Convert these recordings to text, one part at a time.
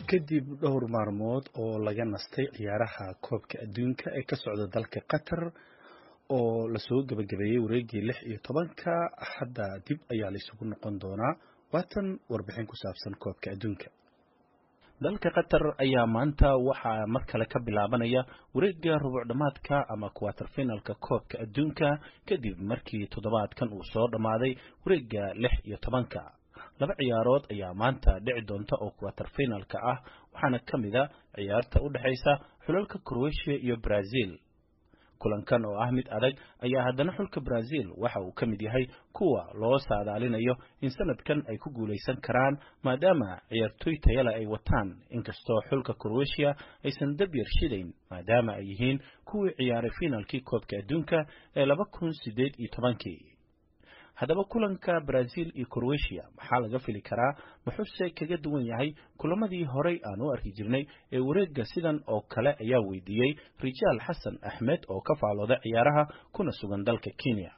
kadib dhowr maalmood oo laga nastay ciyaaraha koobka adduunka ee ka socda dalka qatar oo lasoo gebagabeeyey wareegii lix iyo tobanka hadda dib ayaa laysugu noqon doonaa waatan warbixin ku saabsan koobka adduunka dalka qatar ayaa maanta waxaa mar kale ka bilaabanaya wareegga rubuc dhammaadka ama kuwater finalka koobka adduunka kadib markii toddobaadkan uu soo dhammaaday wareegga lix iyo tobanka laba ciyaarood ayaa maanta dhici doonta oo kuwater finalka ah waxaana ka mid a ciyaarta u dhexaysa xulalka croatia iyo brazil kulankan oo ah mid adag ayaa haddana xulka brazil waxa uu ka mid yahay kuwa loo saadaalinayo in sanadkan ay ku guulaysan karaan maadaama ciyaartoy tayale ay wataan inkastoo xulka croatia aysan dab yar shidayn maadaama ay yihiin kuwii ciyaaray finalkii koobka adduunka ee laba kun siddeed iyo tobankii haddaba kulanka brazil iyo croatia maxaa laga fili karaa muxuuse kaga duwan yahay kulamadii horay aan u arki jirnay ee wareegga sidan oo kale ayaa weydiiyey rijaal xasan axmed oo ka faalooda ciyaaraha kuna sugan dalka kenya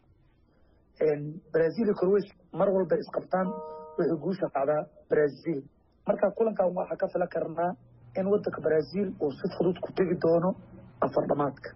brazil iyo croatia mar walba isqabtaan waxay guusha qacdaa brazil marka kulankan waxaa ka filan karnaa in wadanka brazil uu si fudud ku tegi doono afar dhamaadka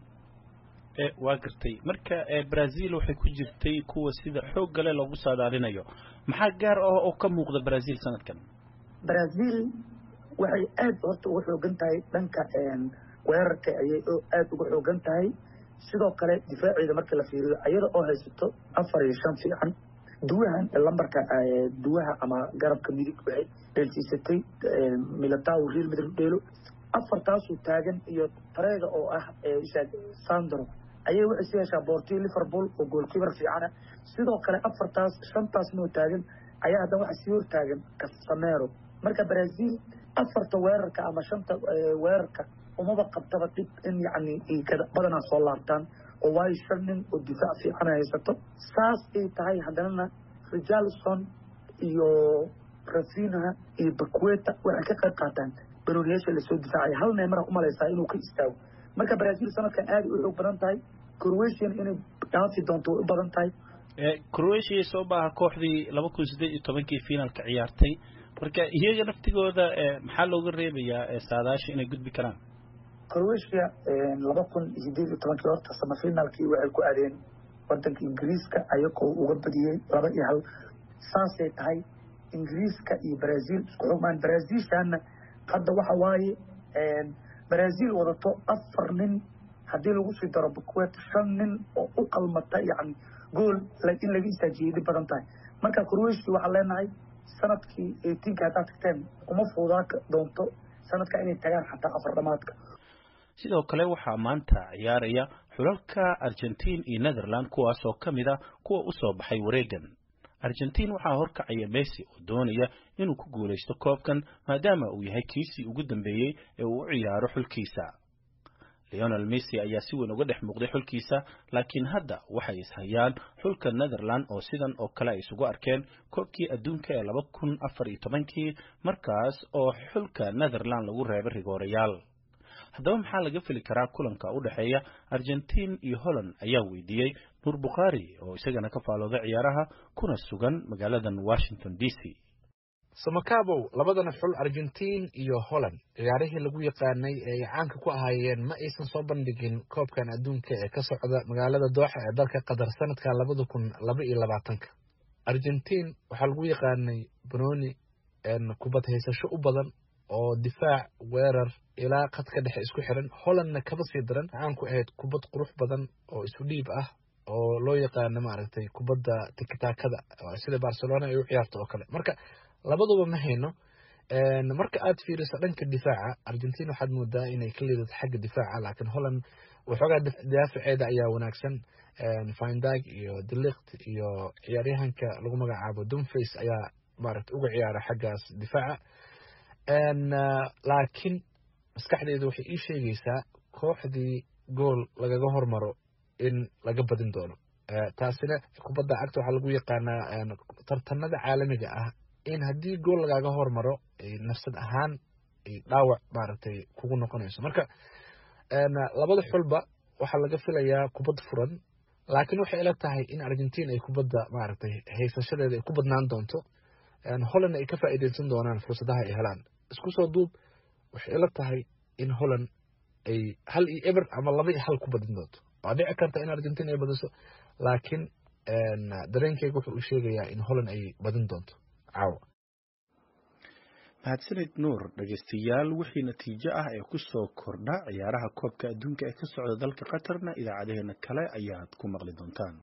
waa gartay marka brazil waxay ku jirtay kuwa sida xoog gale loogu saadaalinayo maxaa gaar ah oo ka muuqda brazil sanadkan brazil waxay aad horta uga xoogan tahay dhanka weerarka ayay aad uga xoogan tahay sidoo kale difaaceeda marka la fiiriyo ayada oo haysato afar iyo shan fiican duwahan lambarka duwaha ama garabka midig waxay dheelsiisatay militao real madrid dheelo afartaasuu taagan iyo tareega oo ah sandro ayay waxay si heshaa boortii liverpool oo goolkiibar fiicana sidoo kale afartaas shantaasnoo taagan ayaa haddana waxa sii hor taagan casamero marka brazil afarta weerarka ama shanta weerarka umaba qabtaba dhib in yacni badanaa soo laabtaan oo waayo shan nin oo difaac fiicana haysato saas ay tahay haddanana richarlison iyo rafinha iyo bakweta waxay ka qayb qaataan banooniyaasha lasoo difaacaya hal neemara umalaysaa inuu ka istaago marka brazil sanadkan aada u xoog badan tahay croatian inay dhaafi doonto way u badan tahay croatia soo baaha kooxdii laba kun siddeed iyo tobankii finalka ciyaartay marka iyaga naftigooda maxaa looga reebayaa saadaasha inay gudbi karaan croatia laba kun sideed iyo tobankii horta samafinalkii waxay ku aadeen wadanka ingiriiska ayagoo uga badiyey laba iyo hal saasay tahay ingiriiska iyo brazil isku xogmaan brazilshana hadda waxa waaye brazil wadato afar nin haddii lagu sii daro bukwet shan nin oo u qalmata yani gool in laga istaajiyey dhib badan tahay marka croatia waxaan leenahay sanadkii eightiinka haddaad tagteen uma fuudaa doonto sanadka inay tagaan xataa afar dhamaadka sidoo kale waxaa maanta ciyaaraya xulalka argentiin iyo netherland kuwaas oo ka mid a kuwa u soo baxay wareegan argentiin waxaa horkacaya messi oo doonaya inuu ku guulaysto koobkan maadaama uu yahay kiisii ugu dambeeyey ee uu u ciyaaro xulkiisa leonel messi ayaa si weyn uga dhex muuqday xulkiisa laakiin hadda waxay ishayaan xulka netherland oo sidan oo kale ay isugu arkeen koobkii adduunka ee laba kun afar iyo tobankii markaas oo xulka netherland lagu reebay rigoorayaal haddaba maxaa laga fili karaa kulanka u dhexeeya argentiin iyo holland ayaa weydiiyey nuur bukhaari oo isagana ka faalooda ciyaaraha kuna sugan magaaladan washington d c samakabow labadana xul argentiin iyo holland ciyaarihii lagu yaqaanay ee ay caanka ku ahaayeen ma aysan soo bandhigin koobkan adduunka ee ka socda magaalada dooxa ee dalka qatar sanadka labada kun laba iyo labaatanka argentiin waxaa lagu yaqaanay banoni kubad haysasho u badan oo difaac weerar ilaa khadka dhexe isku xiran hollandna kaba sii daran caan ku ahayd kubad qurux badan oo isu dhiib ah oo loo yaqaano maaragtay kubadda tikitaakada sida barcelona ay u ciyaarto oo kale marka labaduba ma hayno marka aad fiiriso dhanka difaaca argentina waxaad moodaa inay ka liidato xagga difaaca laakiin holland waxoogaa daafaceeda ayaa wanaagsan findag iyo delikt iyo ciyaaryahanka lagu magacaabo dumface ayaa maaragta uga ciyaara xaggaas difaaca laakiin maskaxdeedu waxay ii sheegaysaa kooxdii gool lagaga hormaro in laga badin doono taasina kubadda cagta waxaa lagu yaqaanaa tartanada caalamiga ah in haddii gool lagaaga hormaro nafsad ahaan dhaawac maaragtay kugu noqonayso marka labada xulba waxaa laga filayaa kubad furan laakiin waxay ila tahay in argentin ay kubadda maaragtay haysashadeeda ay ku badnaan doonto holland ay ka faa'iideysan doonaan fursadaha ay helaan isku soo duub waxay ila tahay in holland ay hal iyo eber ama laba iyo hal ku badin doonto waa dhici karta in argentina ay badiso laakiin dareenkeyga wuxuu u sheegayaa in holland ay badin doonto caawa mahadsanid nuur dhegeystayaal wixii natiijo ah ee ku soo kordha ciyaaraha koobka adduunka ee ka socda dalka qatarna idaacadaheena kale ayaad ku maqli doontaan